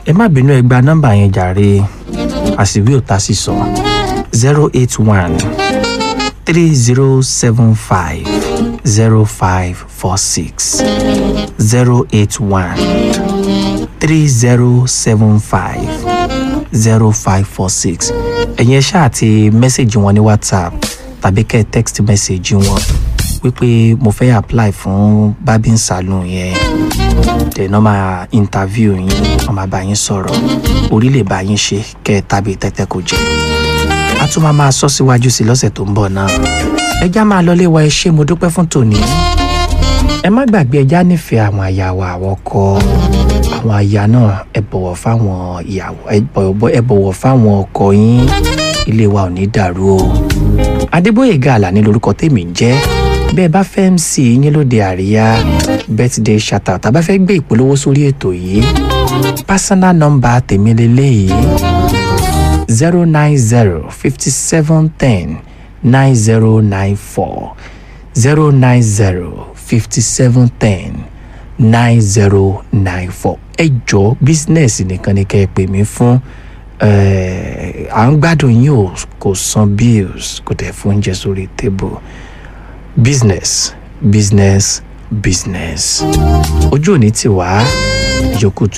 ẹ má bínú ẹ gba nọ́mbà yẹn jàre àṣìwí ò ta sí sọ zero eight one three zero seven five zero five four six zero eight one three zero seven five zero five four six ẹ̀yin ẹ ṣáà ti mẹ́sẹ̀gì wọn ní whatsapp tàbí kẹ́ ẹ text message wọn wípé mo fẹ́ apply fún barbing salon yẹn dẹ̀ náà máa interview yín wọ́n máa bá yín sọ̀rọ̀ orí lè bá yín ṣe kẹ́ ẹ tàbí tẹ́tẹ́ kò jẹ́ a tún máa máa sọ síwájú sí lọ́sẹ̀ tó ń bọ̀ náà ẹjá máa lọlé wa ẹ ṣé mo dúpẹ́ fún tòní ẹ má gbàgbé ẹjá nífẹ̀ẹ́ àwọn aya wa àwọn ọkọ àwọn aya náà ẹ bọ̀wọ̀ fáwọn ìyàwó ẹ bọ̀wọ̀ ẹ bọ̀wọ̀ fáwọn ọkọ yín ilé wa ò ní dàrú o adébóyèga àlàní lorúkọ tèmi ń jẹ́ bẹ́ẹ̀ bá fẹ́ mc yín lóde àríyá birthday shout-out tàbá fẹ́ gbé ìpolówó sórí ètò yìí personal number tèmi lélẹ́yìí zero nine zero fifty seven ten nine zero nine four zero nine zero fifty seven ten nine zero nine four ẹ jọ bísínẹ́sì nìkan ni kẹ́ ẹ pè mí fún ẹ̀, à ń gbádùn yín o kò san bills kò tẹ̀ fún oúnjẹ sórí table business business business ojú òní ti wá yòókù tún